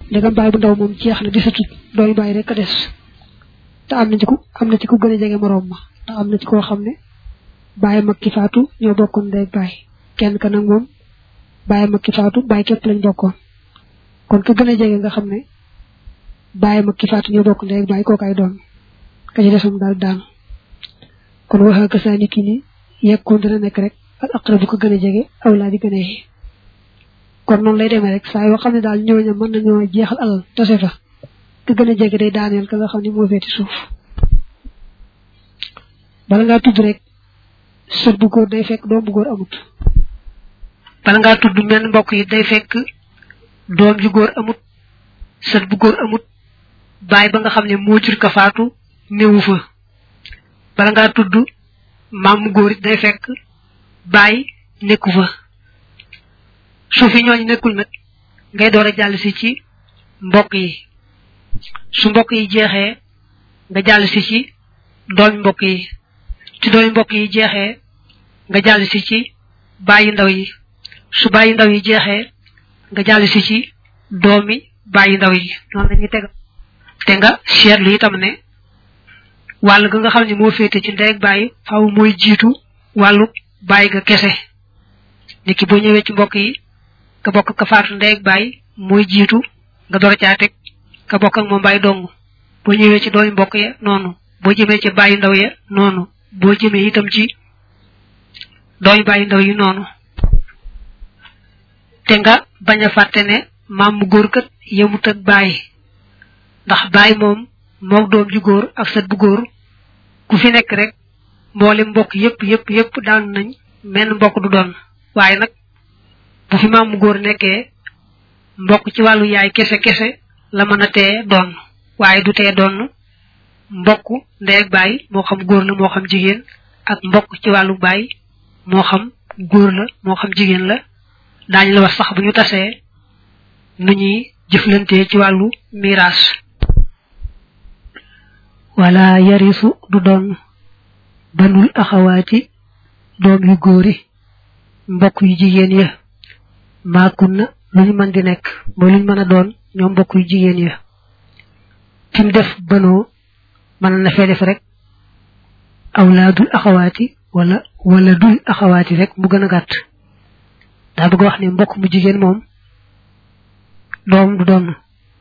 ndegam baay bu ndaw moom jeex na desatut dooy baay rek a des te am na ci ku am na ci ku gën a jege moroom ma te am na ci koo xam ne baay mag ki faatu ñoo bokkoon ndey baay kenn ka nag moom baay mag ki faatu baay képp lañ bokkoon kon ka gën a jege nga xam ne baay mag ki faatu ñoo bokk ndey baay kookaay doon ka ci desam daal daanu kon waxa ka saa ni ki ni yekkoon dina nekk rek al aqrabu ko gën a jege awlaa di gën a yi kon noonu lay demee rek saa yoo xam ne daal ñooña mën nañoo jeexal alal tase fa ka gën a jege day daaneel ka nga xam ne moo feeti suuf bala ngaa tudd rek sët bu góor day fekk doom bu góor amut bala ngaa tudd menn mbokk yi day fekk doom ju góor amut sët bu góor amut baay ba nga xam ne moo jur ka faatu néewu fa bala ngaa tudd maam mu góor it day fekk baay nekku fa su fi ñooñu nekkul nag ngay door a jàll si ci mbokk yi su mbokk yi jeexee nga jàll si ci doomi mbokk yi ci doomi mbokk yi jeexee nga jàll si ci bàyyi ndaw yi su bàyyi ndaw yi jeexee nga jàll si ci doomi bàyyi ndaw yi noonu lañuy teg te nga seetlu itam ne wàll ga nga xam ne moo féete ci ndey ak bàyyi faaw mooy jiitu wàllu bàyyi ga kese niki boo ñëwee ci mbokk yi ka bokk ka faatu ndey ak bàyyi mooy jiitu nga door caa teg ka bokk ak moom bàyyi dong boo ñëwee ci doomi mbokk ya noonu boo jëmee ci bàyyi ndaw ya noonu boo jëmee itam ci doomi bàyyi ndaw yi noonu te nga bañ a fàtte ne maam mu góor kat yemut ak bàyyi ndax bàyyi moom moog doom ju góor ak sët bu góor ku fi nekk rek mboolem mbokk yépp yépp yépp daan nañ menn mbokk du doon waaye nag bu fi maam mu góor nekkee mbokk ci wàllu yaay kese kese la mën a tee doon waaye du tee doon mbokk ndey ak baay moo xam góor la moo xam jigéen ak mbokk ci wàllu baay moo xam góor la moo xam jigéen la daañu la wax sax bu ñu tasee nu ñuy jëflantee ci wàllu miraas wala yarisu du doon banul axawaati doom yu góori mbokk yu jigéen ya maakun na lu ñu mën di nekk mooy lu ñu mën a doon ñoom mbokk yu jigéen ya fi mu def banoo mën na fee def rek awlaadul axawaati wala wala dul axawaati rek mu gën a gàtt daa bëgg wax ne mbokk mu jigéen moom doom du doon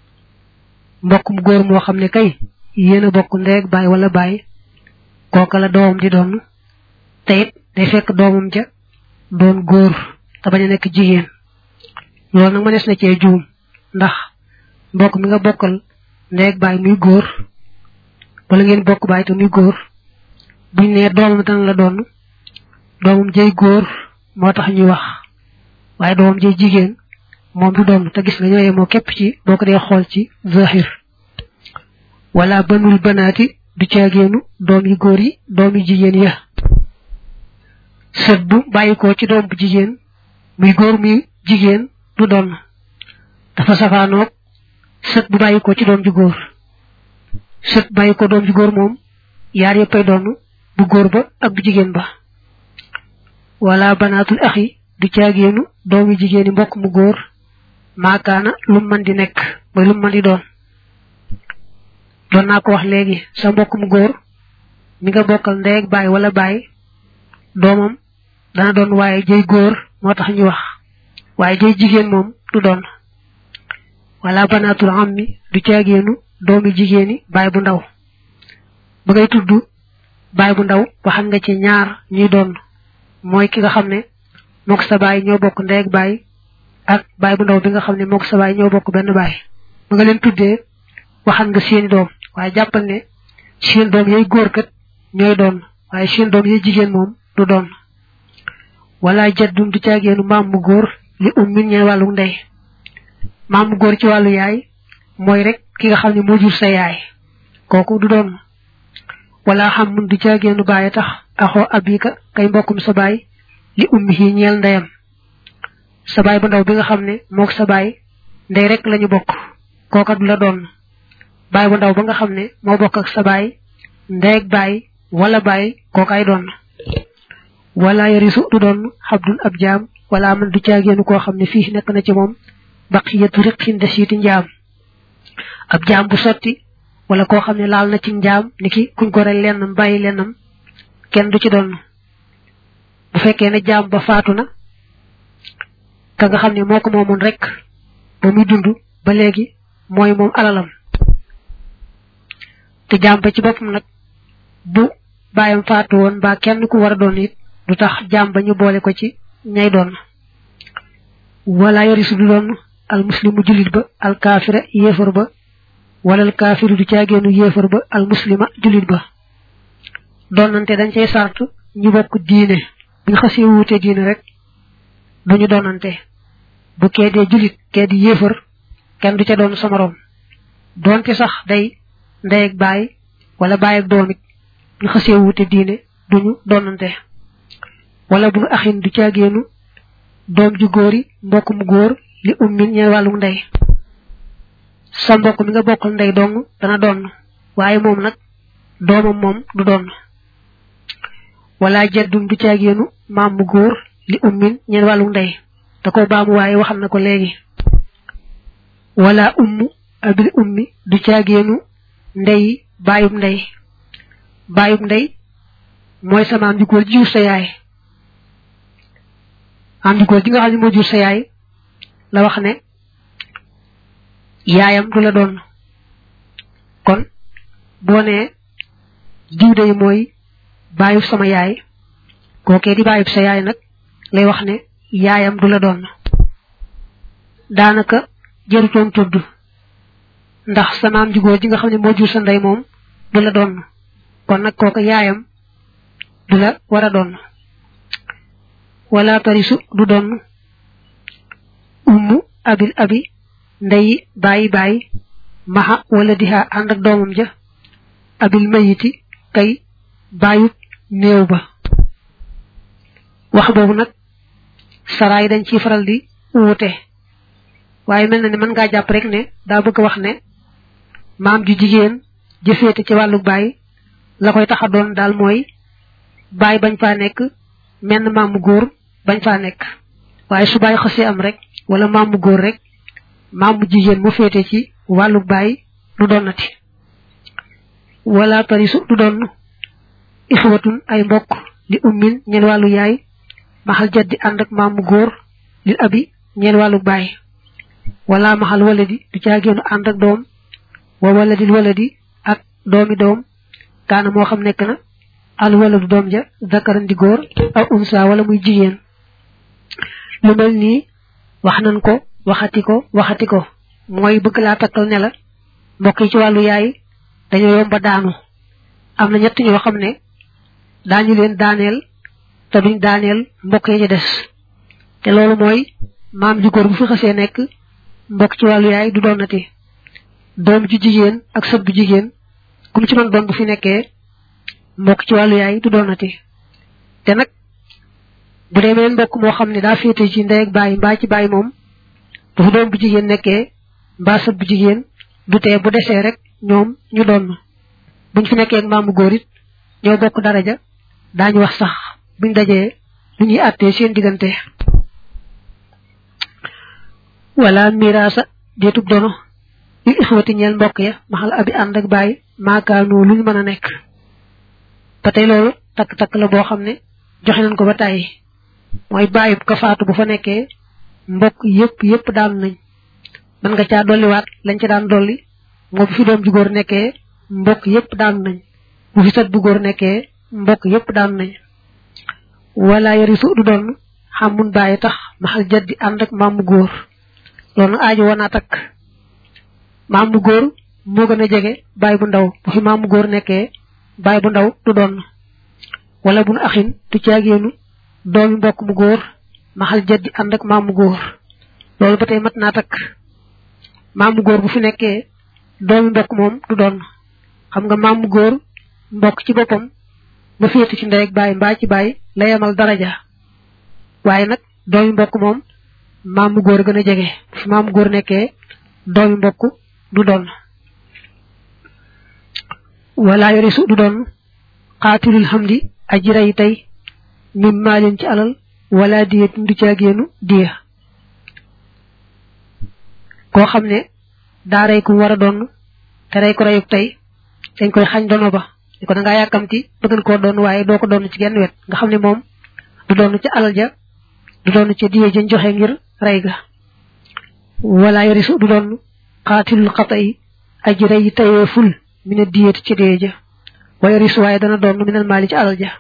mbokk mu góor moo xam ne kay yéen a bokk ndeeg baay wala baay kooka la doomam di doon te it day fekk doomam ja doon góor te bañ a nekk jigéen loolu nag mënees na cee juum ndax mbokk mi nga bokkal ndeeg baay muy góor wala ngeen bokk baay te muy góor buñ nee doomam dana la doon doomam jëy góor moo tax ñuy wax waaye doomam jëy jigéen moom du doon te gis nga ñooye moo képp ci boo ko dee xool ci zahir wala banul banaati du caageenu doom yi góor yi doom yi jigéen ya sët bu bàyyikoo ci doom bu jigéen muy góor muy jigéen du doon dafa safaanoog sët bu bàyyikoo ci doom ju góor sët bàyyikoo doom ju góor moom yaar yëppay doon bu góor ba ak bu jigéen ba wala banaatul axi du caageenu doomi jigéeni mbokk mu góor maakaana lu mën di nekk mooy lu mën di doon doon naa ko wax léegi sa mbokk mu góor mi nga bokkal ndey ak baay wala baay doomam dana doon waaye jëy góor moo tax ñu wax waaye jëy jigéen moom du doon wala banaatul ammi du caageenu doomi jigéeni baay bu ndaw ba ngay tudd baay bu ndaw waxan nga ci ñaar ñuy doon mooy ki nga xam ne mook sa baay ñoo bokk ndey ak baay ak baay bu ndaw bi nga xam ne mook sa baay ñoo bokk benn baay ba nga leen tuddee waxan nga seeni doom waaye jàppal ne seen doom yooyu góor kat ñooy doon waaye seen doom yooyu jigéen moom du doon wala jaddum du caageenu maam mu góor li ummin ñeen wàllu ndey maam mu góor ci wàllu yaay mooy rek ki nga xam ne moo jur sa yaay kooku du doon wala xam mun du caageenu baay tax axoo abika kay mbokkum sa baay li ummi yi ñeel ndeyam sa baay bu ndaw bi nga xam ne mook sa baay ndey rek lañu bokk kooka du la doon baay bu ndaw ba nga xam ne moo bokk ak sa baay ndey ak baay wala baay kookaay doon wala yarisu du doon xabdun ab jaam wala man du caageenu koo xam ne fii nekk na ci moom baqiyatu riqin de siiti njaam ab jaam bu sotti wala koo xam ne laal na ci njaam ni ki kuñ ko rey lennam bàyyi lennam kenn du ci doon bu fekkee ne jaam ba faatu na ka nga xam ne moo ko moomoon rek ba muy dund ba léegi mooy moom alalam te jaam ba ci boppam nag bu bàyyam faatu woon mbaa kenn ku war a doon it du tax jaam ba ñu boole ko ci ñay doon wala yarisu du doon al muslimu jullit ba al kaafira yéefar ba wala al kaafiru du caageenu yéefar ba al muslima jullit ba doonante dañ cay sart ñu bokk diine bu ñu xasee wuute diine rek duñu doonante bu kee dee jullit kee di yéefar kenn du ca doon sa morom doonte sax day ndey ak baay wala baay ak doom it ñu xasee wuute diine duñu doonante wala bu nu axin du caageenu doom ju góori mbokk mu góor li ummin ñeen wàllu ndey sa mbokk mi nga bokkal ndey dong dana doon waaye moom nag doomam moom du doon wala jeddum du caageenu maam mu góor li ummin ñeen wàllu ndey da ko baamu waaye waxal na ko léegi wala ummu abil ummi du caageenu ndey baayub ndey baayub ndey mooy sa maam ju góor ji jur sa yaay maam ju góor ji nga xam ne moo jur sa yaay la wax ne yaayam du la doon kon boo nee diw day mooy baayub sama yaay kookee di baayub sa yaay nag lay wax ne yaayam du la doon daanaka jërutoon tudd ndax sa maam ju góor ji nga xam ne moo jur sa ndey moom du la doon kon nag kooka yaayam du la war a doon wala tarisu du doon ummu abil abi ndeyi bàyyi bàyyi maxa wala diha ànd ak doomam ja abil mayiti kay bàyyut néew ba wax boobu nag saraay dañ ciy faral di wuute waaye mel na ne mën ngaa jàpp rek ne daa bëgg wax ne maam ju jigéen jëfeete ci wàllu baay la koy tax a doon daal mooy baay bañ faa nekk menn maam mu góor bañ faa nekk waaye su baay xasee am rek wala maam mu góor rek maam mu jigéen mu féete ci wàllu baay du doonati wala tarisu du doon ixwatun ay mbokk li ummin ñeen wàllu yaay maxal jaddi ànd ak maam mu góor li abi ñeen wàllu baay wala maxal waladi du caagéenu ànd ak doom wa waladil waladi ak doomi doom kaana moo xam nekk na al waladu doom ja zakaran di góor aw unsa wala muy jigéen lu mel nii wax nañ ko waxati ko waxati ko mooy bëgg laa takkal ne la mbokk yi ci wàllu yaay dañoo yomba daanu am na ñett ñoo xam ne daañu leen daaneel te duñ daaneel mbokk yi ci des te loolu mooy maam ju góor bu fi xasee nekk mbokk ci wàllu yaay du doonati doom ju jigéen ak sët bu jigéen kum ci man doon bu fi nekkee mbokk ci wàllu yaay du doonati te nag bu dee meneen mbokk moo xam ne daa féete ci ndey ak bàyyi mbaa ci bàyyi moom bu fi doom bu jigéen nekkee mbaa sët bu jigéen du tee bu desee rek ñoom ñu doon buñ fi nekkee ak maamu góor it ñoo bokk daraja daañu wax sax buñ dajee lu ñuy àttee seen diggante wala miraasa deetub dono yu ixwati ñeel mbokk ya maxal abi ànd ak bàyyi maakaanu luñ mën a nekk ba tey loolu takk-takk la boo xam ne joxe nañ ko ba tàyyi mooy bàyyib ka faatu bu fa nekkee mbokk yépp yépp daan nañ mën nga caa dolliwaat lañ ca daan dolli moo bu fi doom ju góor nekkee mbokk yépp daan nañ bu fi sët bu góor nekkee mbokk yépp daan nañ wala yarisu du doon xamun bàyyi tax maxal jaddi ànd ak maamu góor loolu nag aajo woon naa takk maamu góor moo gën a jege bàyyi bu ndaw bu fi maamu góor nekkee bàyyi bu ndaw du doon wala bu nu axin du caageenu doomi mbokk mu góor maxal jaddi ànd ak maamu góor loolu ba tey mat naa takk maamu góor bu fi nekkee doomi mbokk moom du doon xam nga maamu góor mbokk ci boppam ba féete ci ndey ak bàyyi mbaa ci bàyyi la yemal daraja waaye nag doomi mbokk moom maamu góor gën a jege bu fi maamu góor nekkee doomi mbokk du doon wala yorisu du doon xaatilul xamdi aji rey tey mim maalin ci alal wala diye du caagéenu diya koo xam ne daa rey ku war a doon te rey ko reyuk tey dañ koy xañ dono ba ni ko da ngaa yàkkamti bëggan koo doon waaye doo ko doon ci genn wet nga xam ne moom du doon ci alal ja du doon ci diye jën joxe ngir rey ga wala yarisu du doon xaatilul xata yi aji rey yi tayee ful mi ne diyet ci diye ja wa yarisu waaye dana doon minal maali ci alal ja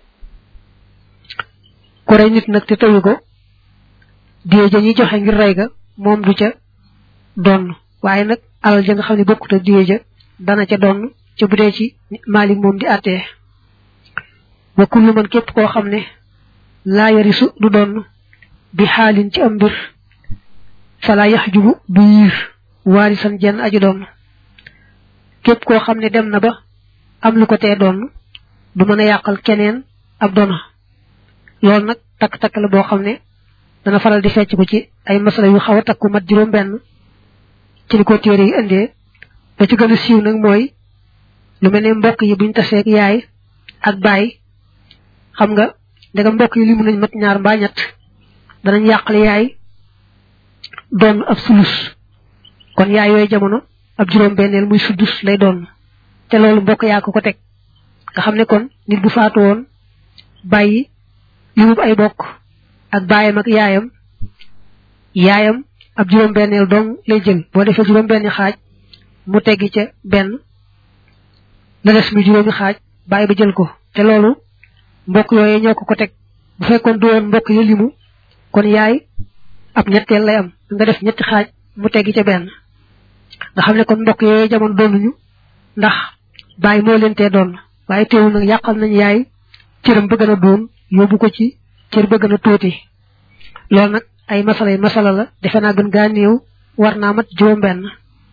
ku rey nit nag te tayu ko diye ja ñuy joxe ngir rey ga moom du ca doon waaye nag alal ja nga xam ne bokkut ak diye ja dana ca doon ca bu dee ci maalik moom di àttee wa kullu man képp koo xam ne laa yarisu du doon bi xaalin ci am mbir fala yaxjubu du yiir waarisan jenn aji doon képp koo xam ne dem na ba am lu ko tee doon du mën a yàqal keneen ab doona loolu nag takk-takk la boo xam ne dana faral di fecc ko ci ay masala yu xaw a takku mat juróom benn ci li ko téere yi indee ba ci gën a siiw nag mooy lu mel ne mbokk yi buñ taseeg yaay ak baay xam nga ndegam mbokk yi li mun nañ mat ñaar mbaa ñett danañ yàqale yaay doon ab sulus kon yaay yooyu jamono ab juróom benneel muy suddus lay doon te loolu mbokk yaa ko ko teg nga xam ne kon nit bu faatu woon bàyyi li mu ay bokk ak baayam ak yaayam yaayam ab juróom benneel dong lay jël boo defee juróom benni xaaj mu teggi ca benn la des mi juróomi xaaj bàyyi ba jël ko te loolu mbokk yooyu ñoo ko ko teg bu fekkoon du woon mbokk yi limu kon yaay ab ñetteel lay am nga def ñetti xaaj mu teggi ca benn nga xam ne kon mbokk yooyu jamono doonuñu ndax bàyyi moo leen tee doon waaye teewul nag yàqal nañ yaay cëram bëgg na doon yóbbu ko ci cër bëgg na tuuti loolu nag ay masala yi masala la defe naa gën gaa néew war naa mat juróom benn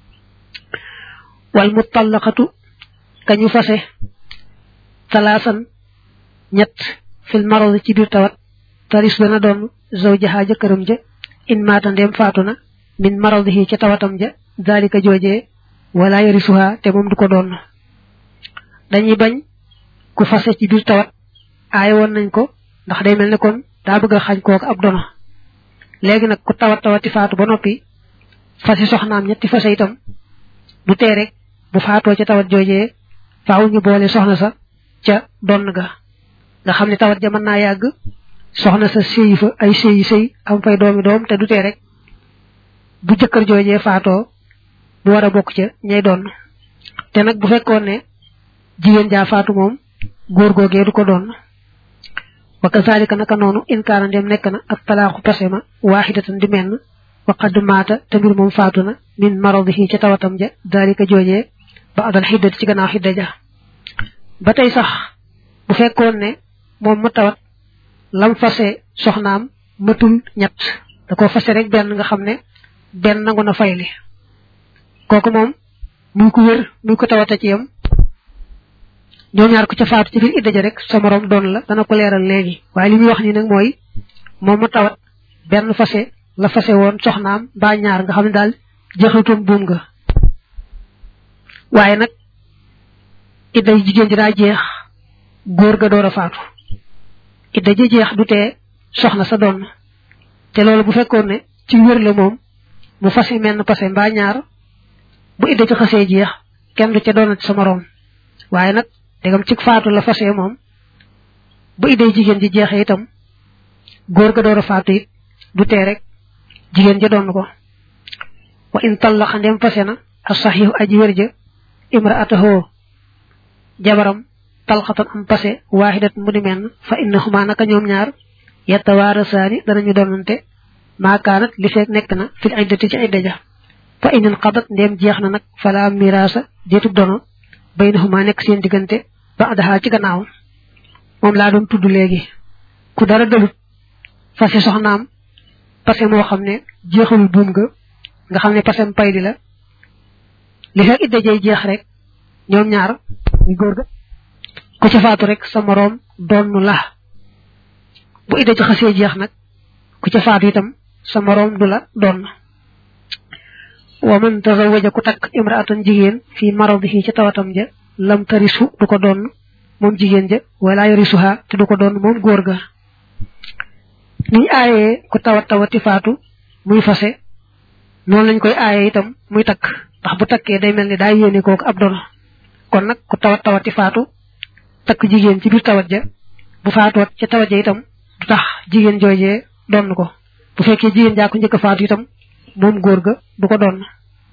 wal mutallaqatu kañu fase talaasan ñett fil marad ci biir tawat taris dana doon zawjaha jëkkëram ja in maata ndem faatu na min maradihi ca tawatam ja dalika joojee wala yarisuha te moom du ko doon dañuy bañ ku fase ci biir tawat aaye woon nañ ko ndax day mel ne kon daa bëgg a xañ kooku ab dono léegi nag ku tawat tawati faatu ba noppi fase soxnaam ñetti fase itam du tee rek bu faatoo ca tawat joojee faaw ñu boole soxna sa ca donn ga nga xam ne tawat ja mën naa yàgg soxna sa séyi fa ay séyi séy am fay doomi doom te du tee rek bu jëkkër joojee faatoo bu war a bokk ca ñay doon te nag bu fekkoon ne jigéen jaa faatu moom góor googee du ko doon wa kazalika naka noonu inkaana ndem nekk na ak talaaxu pase ma waaxidatan di menn wa qad maata te mbir moom faatu na min maradihi ca tawatam ja dalika joojee ba adal xiddati ci gannaaw xidda ja ba tey sax bu fekkoon ne moom ma tawat lam fase soxnaam matul ñett da ko fase rek benn nga xam ne benn nangu na fayli kooku moom muy ko wér muy ko tawata ci yam ñoom ñaar ko ca faatu ci biir idda ja rek sa morom doon la dana ko leeral léegi waaye li muy wax ni nag mooy moom ma tawat benn fase la fase woon soxnaam mbaa ñaar nga xam ne daal jeexatutoon buum nga waaye nag idda jigéen ji daa jeex góor ga door a faatu idda ji jeex du tee soxna sa doon te loolu bu fekkoon ne ci wér la moom mu fase menn pase mbaa ñaar bu idda ci xasee jeex kenn du ca doonati sa moroom waaye nag dégam ci faatu la fase moom bu idday jigéen ji jeexee itam góor ga door a faatu it du tee rek jigéen ja doon ko wa in tallaxa ndem fase na a saxiixu aji wér ja imraatahu jabaram talxatan am pase waaxidat mu di menn fa innahuma naka ñoom ñaar yatawaarasaani danañu doonante maakaanat li feek nekk na fil iddati ci idda ja fa inin xadat ndem jeex na nag fala miraasa deetub dono baynahuma nekk seen diggante ba adaxaa ci gannaaw moom laa doon tudd léegi ku dara dalut fase soxnaam pase moo xam ne jeexalul buum nga nga xam ne pasem pay di la li fekk idda jay jeex rek ñoom ñaar ñu góor ga ku ci faatu rek sa moroom doonu la bu idda ci xasee jeex nag ku ci faatu itam sa moroom du la doon wa man tazawaja ku takk imraatan jigéen fii maradihi ci tawatam ja lam tarisu du ko doon moom jigéen ja wala yarisuha te du ko doon moom góor ga niñ aayee ku tawat tawati faatu muy fase noonu lañ koy aayee itam muy takk ndax bu takkee day mel ni daa yéene kooku ab dono kon nag ku tawat tawati faatu takk jigéen ci biir tawat ja bu faatoot ca tawat ja itam du tax jigéen joojee donn ko bu fekkee jigéen jaa ko njëkk a faatu itam moom góor ga du ko donn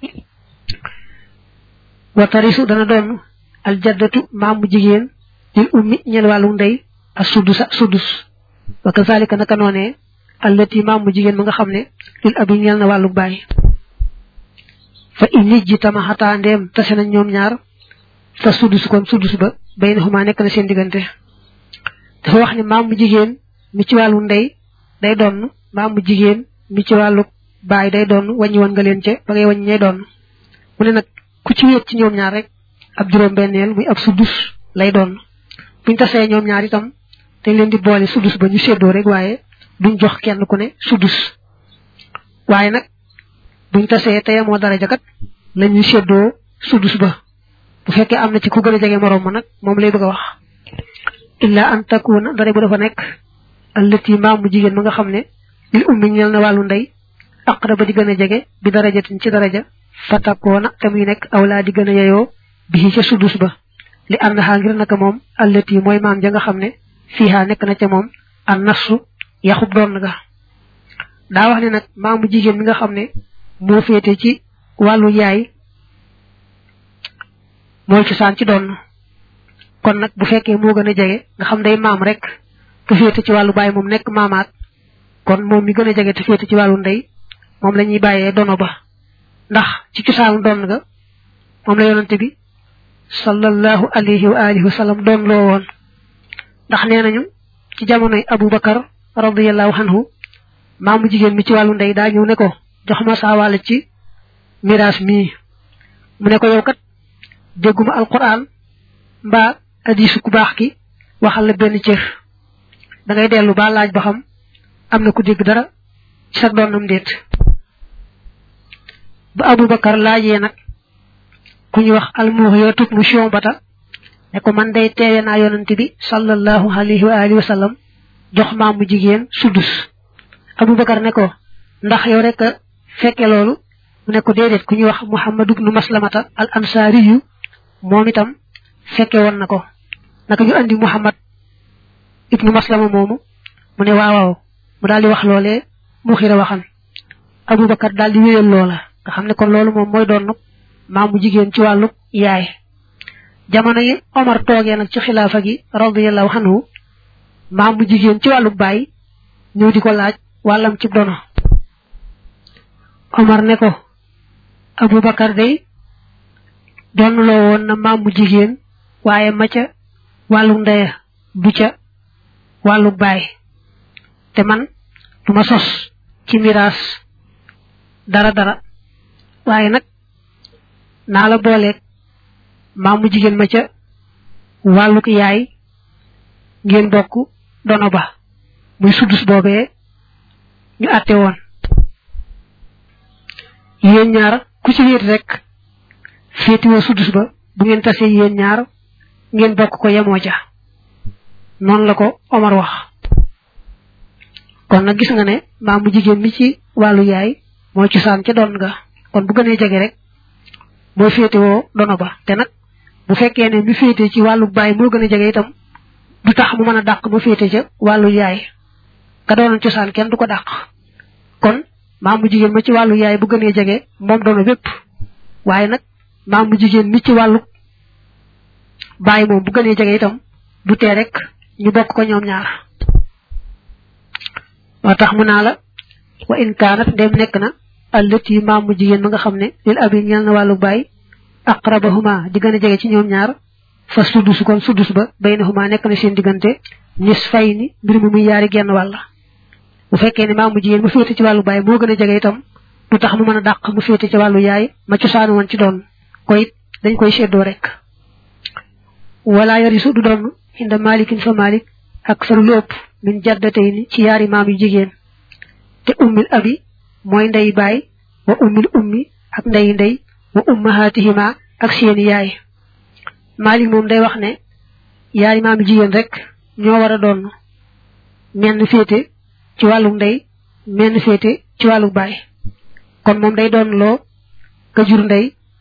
wa tarisu dana donn aljaddatu maamu jigéen lil ummi ñel wàllu ndey ak suddusa suddus wa kazalika naka noonee allati maamu jigéen ma nga xam ne lil abi ñel na wàllu bàyyi fa inij ji tama xataa ndeem tase nañ ñoom ñaar fa suddus kon suddus ba bay na xumaa nekk na seen diggante dafa wax ne maamu jigéen mi ci wàllu ndey day donn maamu jigéen mi ci wàllu baay day donn wàññi woon nga leen ca ba ngay wàññi ñay donn mu ne nag ku ci wéet ci ñoom ñaar rek ab juróom benneel muy ab suddus lay doon buñ tasee ñoom ñaar itam dañ leen di boole suddus ba ñu séddoo rek waaye duñ jox kenn ku ne suddus waaye nag buñ tasee teye moo dara jakat la ñuy séddoo suddus ba bu fekkee am na ci ku gën a jege moroom ma nag moom lay bëgg a wax illa an takuna dara bu dafa nekk allati maamu jigéen ma nga xam ne lil ummi ñel na wàllu ndey aqraba di gën a jege bi darajatin ci daraja fatakoona te muy nekk awlaa di gën a yeyoo bi ca sudus ba li ànd xaa ngir naka moom allati mooy maam ja nga xam ne fiihaa nekk na ca moom an nasu yaxub doon ga daa wax ne nag maamu jigéen mi nga xam ne moo féete ci wàllu yaay mooy cosaan ci doon kon nag bu fekkee moo gën a jege nga xam day maam rek te féete ci wàllu baay moom nekk maamaat kon moom mi gën a jege te féete ci wàllu ndey moom la ñuy bàyyee dono ba ndax ci cosaanu doon nga moom la yonante bi sallallahu alayhi wa alihi wa sallam doon loo woon ndax nee nañu ci jamonoy Abu Bakar radiyallahu anhu maamu jigéen mi ci wàllu ndey daa ñëw ne ko jox ma saa wàll ci miraas mii mu ne ko yow kat dégguma alquran mbaa hadiisu ku baax ki waxal la benn cër da ngay dellu ba laaj ba xam am na ku dégg dara ci sa doonam déet ba Abubakar laajee nag ku ñu wax almuhiyatu mu Shu'bata ne ko man day teewe naa yonante bi sallallahu alayhi wa alihi wa sallam jox maamu jigéen suddus Abubakar ne ko ndax yow rek a fekke loolu mu ne ko déedéet ku ñuy wax Muhammad ibnu Maslamata al ansaari yu moom itam fekke woon na ko naka ñu andi Muhammad ibnu Maslama moomu mu ne waaw waaw mu daal di wax loolee mu xira waxan Abubakar daal di wéyal loola nga xam ne kon loolu moom mooy doon maamu jigéen ci wàllu yaay jamono yi Omar toogee nag ci xilaafa gi radiyallahu anhu maamu jigéen ci wàllu baay ñëw di ko laaj wàllam ci dono Omar ne ko Abubakar day doon loo woon na maamu jigéen waaye ma ca wàllu ndeya du ca wàllu baay te man du ma sos ci miraas dara dara waaye nag naa la booleeg maamu jigéen ma ca wàlluk yaay ngeen bokk dono ba muy suddus boobee ñu àtte woon yéen ñaar ku ci wéet rek féetiwoo suddus ba bu ngeen tasee yéen ñaar ngeen bokk ko yemoo ca noonu la ko Omar wax kon nag gis nga ne maamu jigéen mi ci wàllu yaay mooy cosaan ca doon nga kon bu gënee jege rek mooy féetewoo dono ba te nag bu fekkee ne mi féete ci wàllu baay moo gën a jege itam du tax mu mën a dàq mu féete ca wàllu yaay ka doonoon cosaan kenn du ko dàq kon maamu jigéen ma ci wàllu yaay bu gënee jege moom dono bépp waaye nag maamu jigéen mi ci wàllu baay moom bu gënee jege itam du tee rek ñu bokk ko ñoom ñaar moo tax mu naa la wa in kaanat ndem nekk na allati maamu jigéen ma nga xam ne lil abi ñeel na wàllu baay aqrabahuma di gën a jege ci ñoom ñaar fa suddus kon suddus ba baynahuma nekk na seen diggante nis fay ni mbir mi muy yaari genn wàll bu fekkee ne maamu jigéen mu féete ci wàllu baay moo gën a jege itam du tax mu mën a dàq mu féete ci wàllu yaay ma cosaanu woon ci doon ko it dañ koy seddoo rek wala yarisu du doon inda malikin fa malik ak faru lu ëpp min jaddatay ni ci yaari maam yu jigéen te ummil abi mooy ndey baay wa ummil ummi ak ndey ndey wa ummahatihima ak seeni yaay malik moom day wax ne yaari maam yu jigéen rek ñoo war a doon menn féete ci wàllu ndey menn féete ci wàllu baay kon moom day doon loo ka jur ndey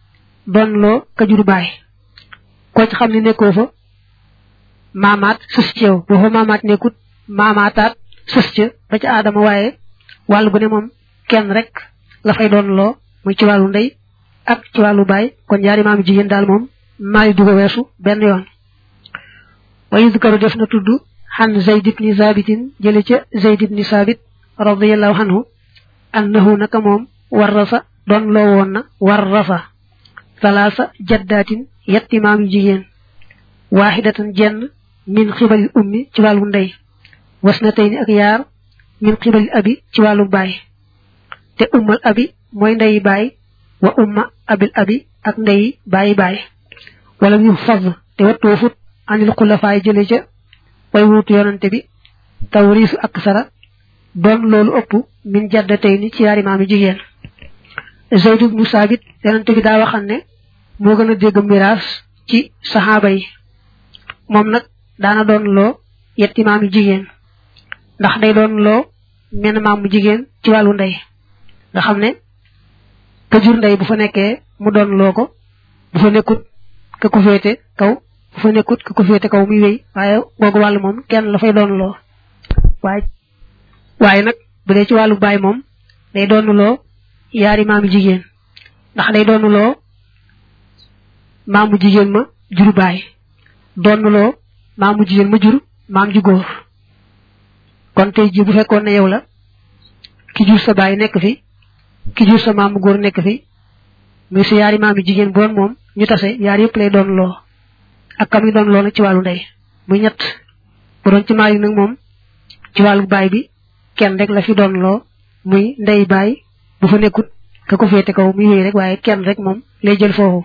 doon loo ka jur baay koo ci xam ne nekkoo fa maamaat sës ci yow boo fa maamaat nekkut maamaataat sës ca ba ca aadama waaye wàll gu ne moom kenn rek la fay doon loo muy ci wàllu ndey ak ci wàllu baay kon ñaari maam jigéen daal moom maali du ko weesu benn yoon wa yudkaru def na tudd xan zayd ibni zabitin jële ca zayd ibni sabit radiallahu anhu annahu naka moom warrasa doon loo woon na warrasa salaasa jaddaatin yetti maam yu jigéen waaxidatan jenn min xibalil ummi ci wàllu ndey was na tey ni ak yaar min xibalil abi ci wàllu baay te ummal abi mooy ndeyi baay wa umma abil abi ak ndeyi bàyyi baay wala ñu faz te wattoo fut anil xulafaay jële ca way wuutu yonante bi tawriisu ak sara doon loolu ëpp min jadda tey ni ci yaari maami jigéen Zayd ibnu Saabit yonante bi daa waxan ne moo gën a dégg miraas ci saxaaba yi moom nag daana doon loo yetti maami jigéen ndax day doon loo menn maamu jigéen ci wàllu ndey nga xam ne ka jur ndey bu fa nekkee mu doon loo ko bu fa nekkut ka ko féete kaw bu fa nekkut ka ko féete kaw muy wéy waaye googu wàllu moom kenn la fay doon loo waaye waaye nag bu dee ci wàllu baay moom day doon loo yaari maamu jigéen ndax day doon loo maamu jigéen ma jur baay doon loo maamu jigéen ma jur maam ju góor kon tey ji bu fekkoon ne yow la ki jur sa baay nekk fi ki jur sa maamu góor nekk fi muy sa yaari maami jigéen bu doon moom ñu tase yaar yëpp lay doon loo ak kam yi doon loo nag ci wàllu ndey muy ñett bu doon ci maali nag moom ci wàllu baay bi kenn rek la fi doon loo muy ndey baay bu fa nekkut ka ko féete kaw muy wéy rek waaye kenn rek moom lay jël foofu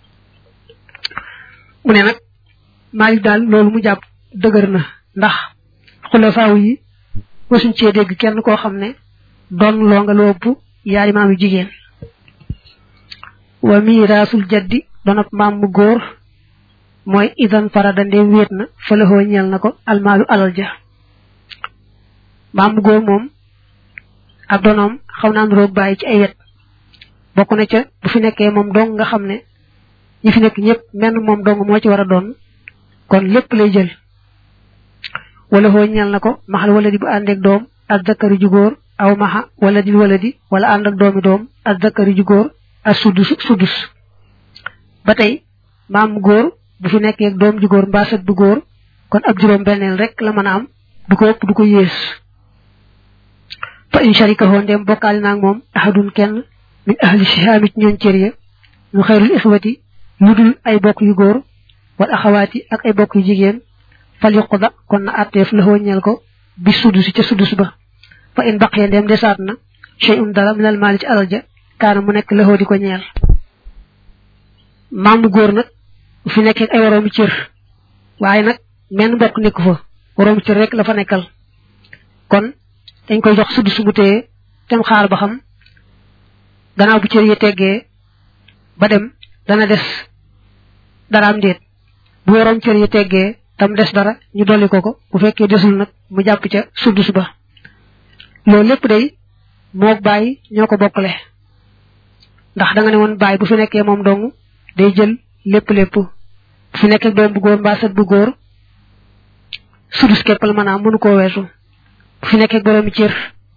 mu ne nag Maalik daal loolu mu jàpp dëgër na ndax xulafaaw yi wasuñ cee dégg kenn koo xam ne doon loo nga lu ëpp yaari maam yu jigéen wa miraasul jaddi donop maam mu góor mooy idan farada ndem wéet na fëlëxoo ñeel na ko almaalu alal ja maam mu góor moom ak donoom xaw naan roog bàyyi ci ay wet bokk na ca bu fi nekkee moom dong nga xam ne ñi fi nekk ñëpp menn moom dong moo ci war a doon kon lépp lay jël wala foo ñeel na ko maxal wala di bu àndeek doom ak zakari ju góor aw maxa wala di wala di wala ànd ak doomi doom ak zakari ju góor ak sudus sudus ba tey maam góor bu fi nekkee ak doom ju góor mbaa sët bu góor kon ab juróom benneel rek la mën a am du ko ëpp du ko yées fa in sharikahu ndem bokkaale naag moom ahadun kenn min ahli sihaami ci ñoon cër ya ñu xayrul ixwati lu dul ay bokk yu góor wal axawaati ak ay bokk yu jigéen fal yuqda kon na atteef la ñeel ko bi sudus ca sudus ba fa in baqee ndem desaat na shay'un dara minal maali ci alal ja kaana mu nekk la di ko ñeel maamu góor nag bu fi nekkee ay waroomi cër waaye nag menn mbokk nekku fa waroomi cër rek la fa nekkal kon dañ koy jox sudus bu téye tem xaar ba xam gannaaw bu cër yi teggee ba dem dana des daraam déet bu waroom cër yi teggee tam des dara ñu dolli ko ko bu fekkee desul nag mu jàpp ca sudus ba loolu lépp day moog bàyyi ñoo ko bokkale ndax da nga ne woon bàyyi bu fi nekkee moom dong day jël lépp lépp bu fi nekkee doom bu góor mbaa sët bu góor sudus képp la maanaam mënu koo weesu bu fi nekkee boroomi cër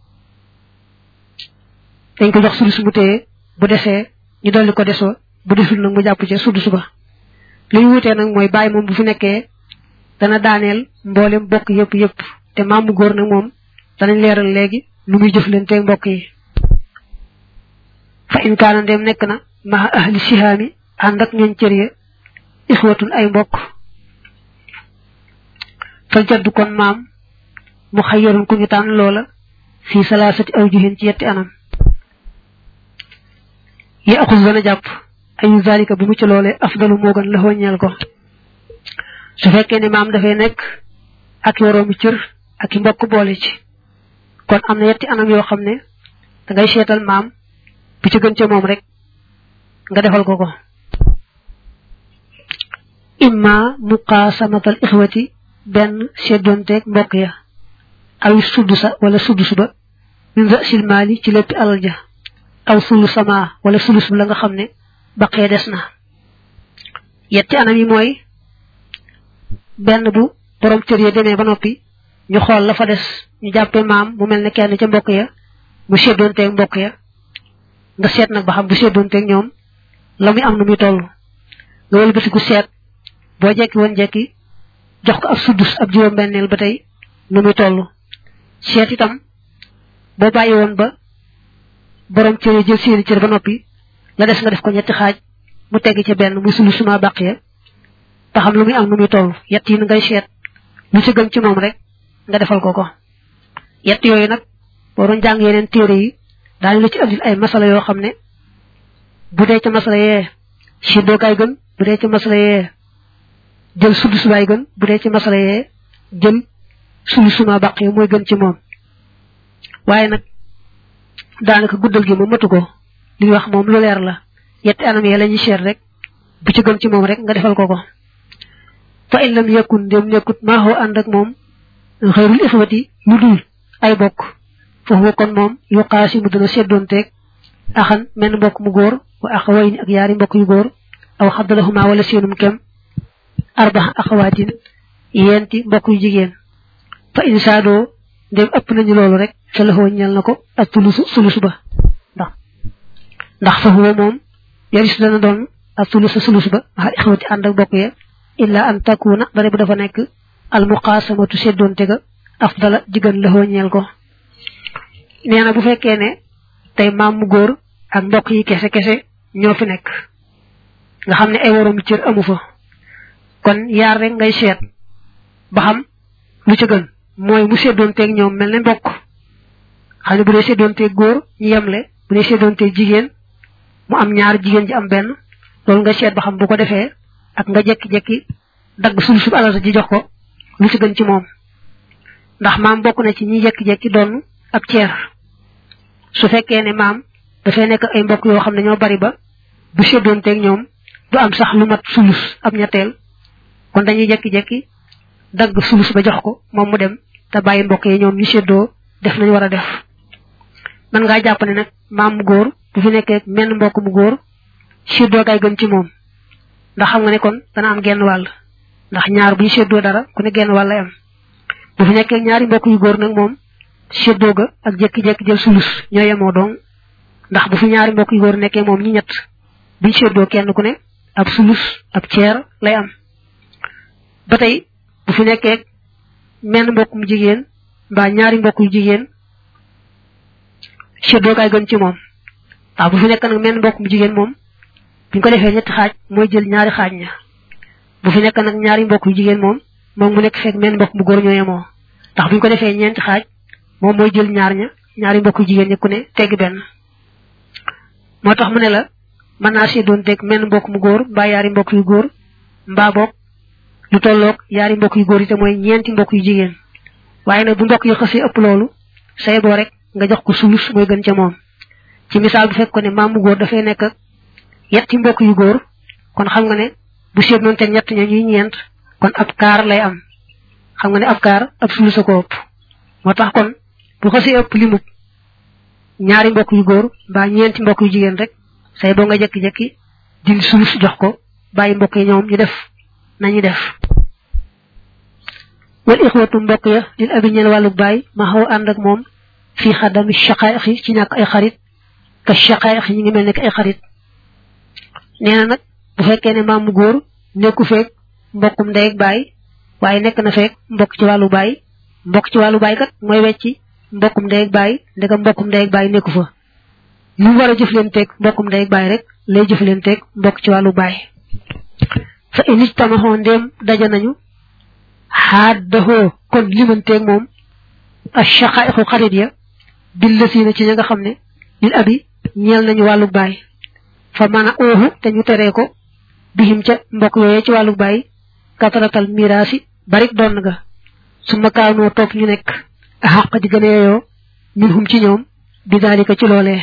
dañ ko jox sudus bu téye bu desee ñu dolli ko desoo bu desul nag mu jàpp ca sudus ba li ñu wutee nag mooy bàyyi moom bu fi nekkee dana daaneel mboolem bokk yëpp yëpp te maamu góor nag moom danañ leeral léegi lu muy jëflanteeg mbokk yi fa in kaana ndem nekk na maha ahli sihaami ànd ak ñooñ cër ya ixwatun ay mbokk fal jaddu kon maam mu xayyarun ku ñu tànn loola fii salaasati aw juhin ci yetti anam yi axus dana jàpp ayu zalika bu mu ci loolee afdalu moo gën la ñeel ko su fekkee ne maam dafay nekk ak yoroomi cër ak i mbokk boole ci kon am na yetti anam yoo xam ne da ngay seetal maam bu ci gën ca moom rek nga defal ko ko imma muqaasamatal ixwati benn seddoonteeg mbokk ya aw suddusa wala suddus ba min rasil maali ci lépp alal ja aw sulu sama wala sulus bi la nga xam ne baqee des na yetti anam yi mooy benn bu borom cër ya demee ba noppi ñu xool la fa des ñu jàppee maam mu mel ne kenn ca mbokk ya mu seddoonteeg mbokk ya nga seet nag ba xam bu seddoonteeg ñoom la muy am nu muy toll nga wëlbatiku seet boo jekki woon jekki jox ko ab suddus ab juróom-benneel ba tey nu muy toll seet itam boo bàyyi woon ba borom cër jël seeni cër ba noppi la des nga def ko ñetti xaaj mu tegg ca benn muy sulu suma bàq ya te xam lu muy am nu muy toll yett yi ngay seet lu ci gën ci moom rek nga defal ko ko yett yooyu nag boo doon jàng yeneen téere yi daañu la ci andil ay masala yoo xam ne bu dee ca masala yee siddookaay gën bu dee ca masala yee jël sulu subaay gën bu dee ci masala yee jël sulu suma bàq yi mooy gën ci moom waaye nag daanaka guddal gi moom matu ko li ñu wax moom lu leer la yetti anam yee la ñuy seet rek bu ci gën ci moom rek nga defal ko ko fa in lam yakun ndem nekkut maaxoo ànd ak moom xëyrul ixwati lu dul ay bokk foofu kon moom yu xaasi mu dana seddoonteeg axan menn mbokk mu góor wa axaway ni ak yaari mbokk yu góor aw xaddalahuma wala seenum kem arbax axawaatin yenti mbokk yu jigéen fa insaadoo ndem ëpp nañu loolu rek fa laxoo ñel na ko ak tulusu sulusu ba ndax ndax fa huwa moom yaris dana doon ak tulusu sulusu ba maxal ixwati ànd ak bokk ya illa an takuna dara bu dafa nekk al muqasamatu seddoonte ga afdala jigéen laxoo ñeel ko nee na bu fekkee ne tey maam mu góor ak mbokk yi kese kese ñoo fi nekk nga xam ne ay waroom cër amu fa kon yaar rek ngay seet ba xam lu ca gën mooy mu seddoonteeg ñoom mel ne mbokk xam ne bu dee seddoonteeg góor ñu yemle bu dee seddoonteeg jigéen mu am ñaar jigéen ji am benn loolu nga seet ba xam bu ko defee ak nga jekki-jekki dagg sul sub alal ji jox ko lu ci gën ci moom ndax maam bokk na ci ñi jekki-jekki doon ab ceer su fekkee ne maam dafay nekk ay mbokk yoo xam ne ñoo bari ba bu seddoonteeg ñoom du am sax lu mat sulus ab ñetteel kon dañuy jekki-jekki dagg sulus ba jox ko moom mu dem te bàyyi mbokk yi ñoom ñu seddoo def nañu war a def man ngaa jàpp ne nag maam mu góor bu fi nekkee menn mbokk mu góor seddoo kay gën ci moom ndax xam nga ne kon dana am genn wàll ndax ñaar bu ñu seddoo dara ku ne genn wàll lay am bu fi nekkee ñaari mbokk yu góor nag moom seddoo ga ak jékki-jékki jël sulus ñoo yemoo dong ndax bu fi ñaari mbokk yu góor nekkee moom ñi ñett buñ seddoo kenn ku ne ab sulus ab ceer lay am ba tey bu fi nekkee menn mbokk mu jigéen mbaa ñaari mbokk yu jigéen seddoo kaay gën ci moom waaw bu fi nekk nag menn mbokk mu jigéen moom buñ ko defee ñetti xaaj mooy jël ñaari xaaj ña bu fi nekk nag ñaari mbokk yu jigéen moom moom mu nekk fekk menn mbokk mu góor ñoo yemoo ndax buñ ko defee ñeenti xaaj moom mooy jël ñaar ña ñaari mbokk yu jigéen ña ku ne tegg benn moo tax mu ne la mën naa seddoon teg menn mbokk mu góor mbaa yaari mbokk yu góor mbaa boog lu tolloog yaari mbokk yu góor yi te mooy ñeenti mbokk yu jigéen waaye nag bu mbokk yi xasee ëpp loolu say boo rek nga jox ko sulus mooy gën ca moom ci misaal bu fekk ko ne maam mu góor dafay nekk yetti mbokk yu góor kon xam nga ne bu seet noonu te ñett ña ñuy ñeent kon ab kaar lay am xam nga ne ab kaar ab sulus a ko ëpp moo tax kon bu xasee ëpp limub ñaari mbokk yu góor mbaa ñeenti mbokk yu jigéen rek say boo nga jekki-jekki dindi sulus jox ko bàyyi mbokk yi ñoom ñu def nañu def wal ixwatu mbokk ya lil abi ñeel wàllu baay ma xaw ànd ak moom fii xadami shaqaa'iq yi ci ñàkk ay xarit ka shaqaa'iq yi ñu ngi mel ne ay xarit nee na nag bu fekkee ne maam mu góor nekku feek mbokkum ndey ak baay waaye nekk na feek mbokk ci wàllu baay mbokk ci wàllu baay kat mooy wecci mbokkum ndey ak baay ndegam mbokkum ndey ak baay nekku fa lu mu war a jëflanteeg mbokkum ndey ak baay rek lay jëflanteeg mbokk ci wàllu baay fa init tamaxoo ndéem daja nañu xaaddaxoo kon limanteeg moom ak shaqaa'iqu xarit ya billasiina ci ña nga xam ne lil abi ñeel nañu wàllu baay fa mën a ooxu te ñu teree ko bihim ca mbokk yooyee ci wàllu baay kataratal miraasi barik doon nga su ma kaanoo topp ñu nekk a xàq di gën a yeyoo min hum ci ñoom bi daalika ci loolee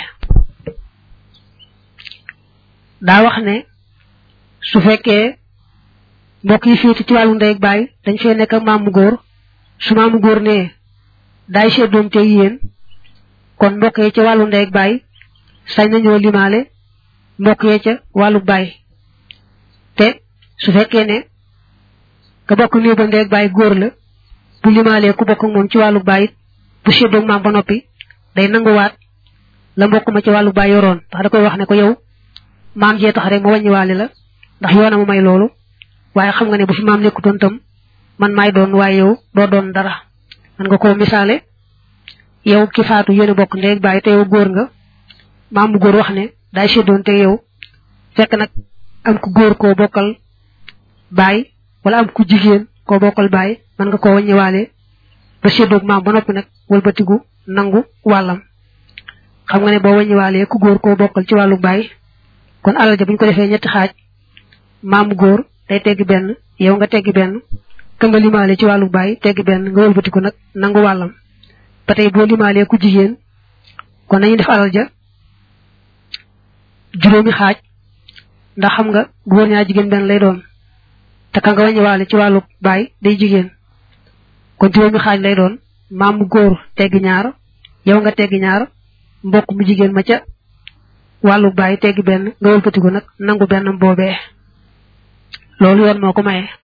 daa wax ne su fekkee mbokk yi féete ci wàllu ndey ak baay dañ fee nekk ak maamu góor su maamu góor nee daay seddoon te yéen kon mbokk yi ca wàllu ndey ak baay sañ nañoo limaale mbokk yee ca wàllu baay te su fekkee ne ka bokk néew ba ndeeg bàyyi góor la bu limaalee ku bokk moom ci wàllu bàyyi bu séddoog maam ba noppi day nanguwaat la mbokk ma ci wàllu bàyyi yoroon ndax da koy wax ne ko yow maam jee tax rek ma wàññiwaale la ndax yoona ma may loolu waaye xam nga ne bu fi maam nekkutoon tam man maay doon waaye yow doo doon dara man nga koo misaale yow ki faatu yéen bokk ndeeg bàyyi te yow góor nga maam mu góor wax ne daay séddoon te yow fekk nag am ku góor koo bokkal bàyyi wala am ku jigéen koo bokkal bàyyi man nga koo wàññiwaale ba séddoog maam ba noppi nag wëlbatigu nangu wàllam xam nga ne boo wàññiwaalee ku góor koo bokkal ci wàllu bàyyi kon alal ja bu ñu ko defee ñetti xaaj maamu góor day teggi benn yow nga teggi benn ka nga limaale ci wàllu bàyyi teggi benn nga wëlbatiku nag nangu wàllam ba tey boo limaalee ku jigéen kon nañu def alal ja juróomi xaaj ndax xam nga góor ñaa jigéen benn lay doon te ka nga wàññiwaale ci wàllu bàyyi day jigéen kon juróomi xaaj lay doon maamu góor teggi ñaar yow nga teggi ñaar mbokk mu jigéen ma ca wàllu bàyyi teggi benn nga wëlbatiku nag nangu benn boobee loolu yoon moo ko maye